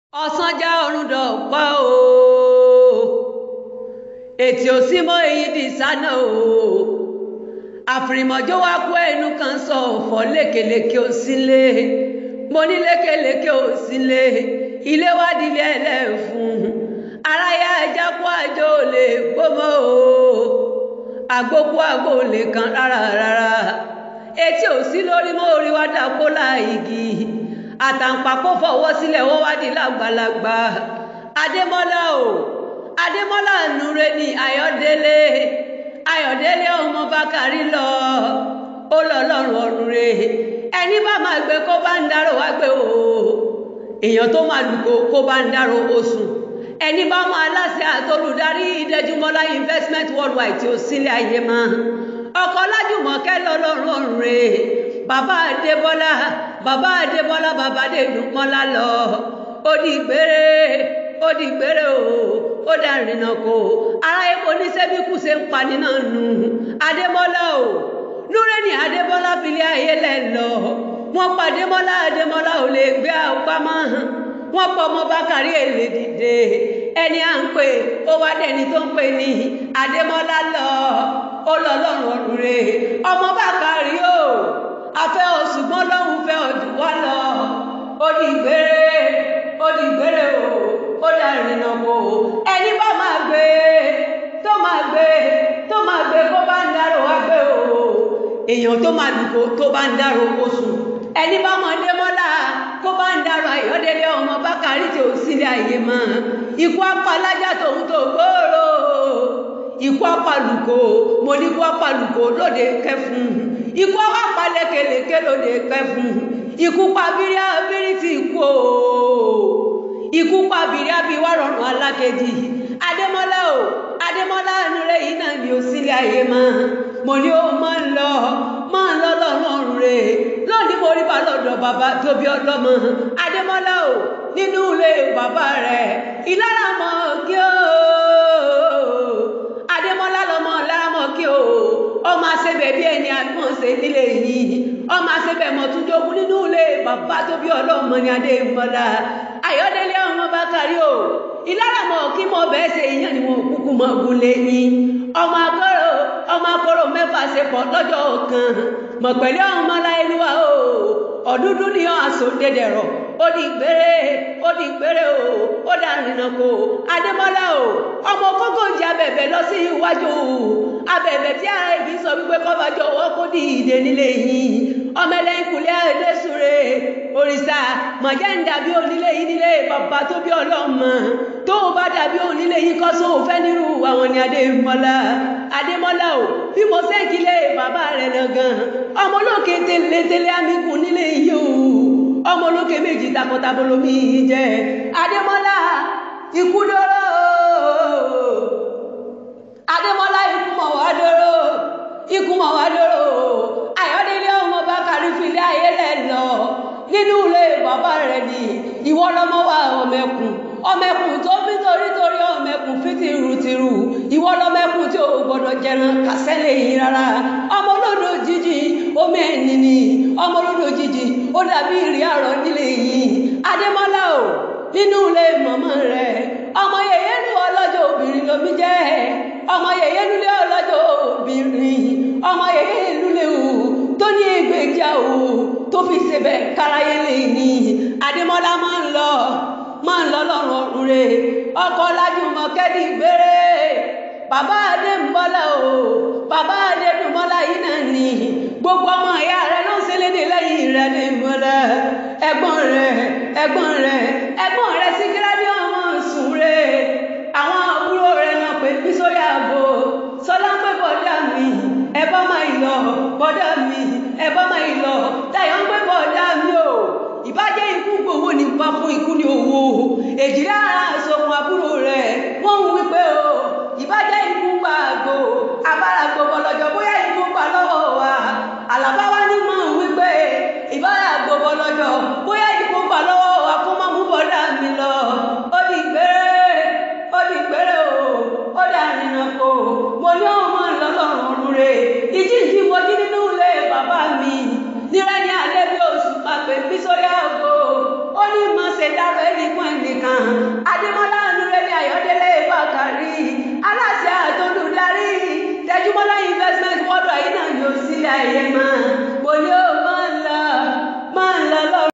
ọ̀sánjá ọ̀run dọ̀pá o ètì òsínmọ́ èyí di sánà o àfìrìmọ̀jọ́ wá kú ẹnu kan sọ ọ̀fọ̀ lékeleke ò sílé mo ní lékeleke ò sílé ilé wá dilé ẹlẹ́fun aráyá ẹja kó àjò lè gbọ́mọ́ o àgbókú àgbò lè kan rárá rárá etí ò sí lórí mọ́ orí wá dàpọ̀ láìgì àtàǹpàkò fọwọ́ sílẹ̀ wọ́n wá di lágbàlagbà adémọ́lá o adémọ́lá nure ni ayọ̀délé ayọ̀délé ọmọ bákàrí lọ ó lọ lọ́rùn ọ̀run re ẹni bá máa gbé kó bá ń dárò wá gbé o èèyàn tó máa lùkò kó bá ń dárò oṣù ẹni bá máa láṣẹ àtolùdarí ìdẹjúmọ́lá investment worldwide tí ó sílẹ̀ ayé máa ọkọ̀ lájùmọ̀kẹ́ lọ́lọ́run ọ̀run re bàbá adébọ́lá bàbá adébọ́lá bàbá adédùnmọ́lá lọ ó di gbére ó di gbére o ó dà rìnnà kó ara epo níṣẹ́bí kù ṣe ń pani náà nù adémọ́lá o núrẹ́ni adébọ́lá filé ayé lẹ̀ lọ wọ́n pa adémọ́lá adémọ́lá ò lè gbé àpamọ́ wọ́n pọ̀ ọmọ bákàrí èlé dìde ẹni à ń pè ó wá dẹni tó ń pè ní adémọ́lá lọ ó lọ lọ́rùn ọ̀run rè ọmọ bákàrí o afẹ́ òṣùgbọ́n lọ́hùn fẹ́ ọdún wá lọ ó di gbére ó di gbére o ó dà rìnnà kó ẹni bá máa gbé tó máa gbé tó máa gbé kó bá ń dárò wá gbé o èèyàn tó máa dùkò tó bá ń dárò oṣù ẹni bá mọ démọ́lá kó bá ń dárò àyọ́délé ọmọ bákàrí tí ò sílẹ̀ ayé mọ́ ikú apalájà tòun tó gbòòrò ikú apalùkò mo ní ikú apalùkò lóde kẹfún ikú apá lékeleke lóde kẹfún ikú pa bírí abírí ti kú o ikú pa bírí abíwá rọrùn alákejì adémọlá o adémọlá nure yìí náà ni ó sílẹ̀ ayé mọ́ mo ní ó máa ń lọ máa ń lọ lọ́rùn rè lónìí mo rí bá lọ́dọ̀ bàbá tóbi ọlọ́mọ adémọlá o nínú ilé bàbá rẹ̀ ìlara mọ́ kí o adémọlá lọmọ láramọ kí o ọmọ àṣebẹ bí ẹni àgbọ̀nsẹ̀ nílé yìí ọmọ àṣebẹ mọ̀túndógún nínú ilé bàbá tó bí ọlọ́mọ ní adémọlá ayọ̀délé ọmọ bákàrí o ìlàràmọ̀ kí mo bẹ́ẹ̀ ṣe ìyẹn ni wọn kúkú mọ gúnlé yín ọmọ akọ́rọ̀ ọmọ akọ́rọ̀ mẹ́fà ṣe pọ̀ lọ́jọ́ kan mọ̀ pẹ̀lú ọmọ aláìlúwa o ọ̀dúndú ni ọ̀ àsòdédèrọ̀ ó di gbére ó di gbére o ó dà rìnnà kó adémọlá o ọmọ kókó ń jẹ abẹ̀bẹ̀ lọ sí iwájú abẹ̀bẹ̀ tí ara ibi sọ wípé kọ́bájọ́ ọwọ́ kó di ìdè nílé yìí ọmọ ẹlẹ́yìn kùlẹ̀ ẹlẹ́sùrè òrìṣà mọ̀jẹ́ ń dàbí onílé yìí nílé bàbá tó bí ọlọ́mọ tó o bá dàbí onílé yìí kọ́ sóò fẹ́ nírú àwọn ni adémọlá adémọlá o bí mo sẹ́kìlé bàbá rẹ̀ lọ́gàn ọmọ olókè tẹ́lẹ̀tẹ́lẹ̀ amikùn nílé yìí o ọmọ olókè méjì takọtabo lomi jẹ adémọlá ikú dóró adémọlá ikú mọ wá dóró ikú mọ wá dóró ayọdẹlẹ ọmọ bákàrí filẹ ayé lẹ lọ nínú ilé bàbá rẹ ni ìwọ lọmọ wa ọmẹkùn ọmẹkùn tó fi torítorí ọmẹkùn fi tìrùtìrù ìwọ lọmẹkùn tí o gbọ́dọ̀ jẹran kàsẹlẹ yìí rárá ọmọ olódò jíjì omi ẹni ni ọmọ olódò jíjì ó dàbí ìrì àrọ nílé yìí adémọlá o nínú ilé mọmọ rẹ ọmọ yèyé nu ọlọ́jọ́ obìnrin lomi jẹ ọmọ yèyé nulẹ ọlọ́jọ́ obìnrin ọmọ yèyé nulẹ o tó ní ìgbèjà o tó fi ṣebẹ̀ káráyé lè ní adémọlá máa ń lọ máa ń lọ lọ́rùn ọ̀run re ọkọ̀ lájúmọ̀ kẹ́dí gbére bàbá adémọlá o bàbá adédùmọ́lá yìí náà ní gbogbo ọmọ ìyá rẹ ló ń ṣẹlẹ́dẹ̀ lẹ́yìn rẹ adémọlá ẹ̀gbọ́n rẹ ẹ̀gbọ́n rẹ ẹ̀gbọ́n rẹ síkírádì ọmọ sùn re àwọn àbúrò rẹ náà pé bí sórí ààbò sọlá ń pẹ́ bọ́dà mi ẹ bá máa lọ bọ́dà mi ẹ bá máa lọ táyọ̀ ń pẹ́ bọ́dà mi o ìbájẹ́ ikú gbowó ní pa fún ikú ní owó èjìlá ara àsokùn àbúrò rẹ̀ wọ́n ń wí pé o ìbájẹ́ ikú pa àgbo abára gbogbo lọ́jọ́ bóyá ikú pa lọ́wọ́ wa àlàbá wa ní mọ̀ ń wí pé ìbára gbogbo lọ́jọ́ bóyá ikú pa lọ́wọ́ wa kó má mú bọ́dà mi lọ ó di gbére ó di gbére o ó dà nínú kó mo ní ọmọ ìlọlọ́run ọ̀run rẹ̀ ìjíǹjí mo jí nínú ilé bàbá mi nírẹ́ ní alẹ́ bí oṣù pàpẹ́ bí sórí àgbo ó ní mọ̀ ṣe dárò ẹni fún ẹnìkan adémọlá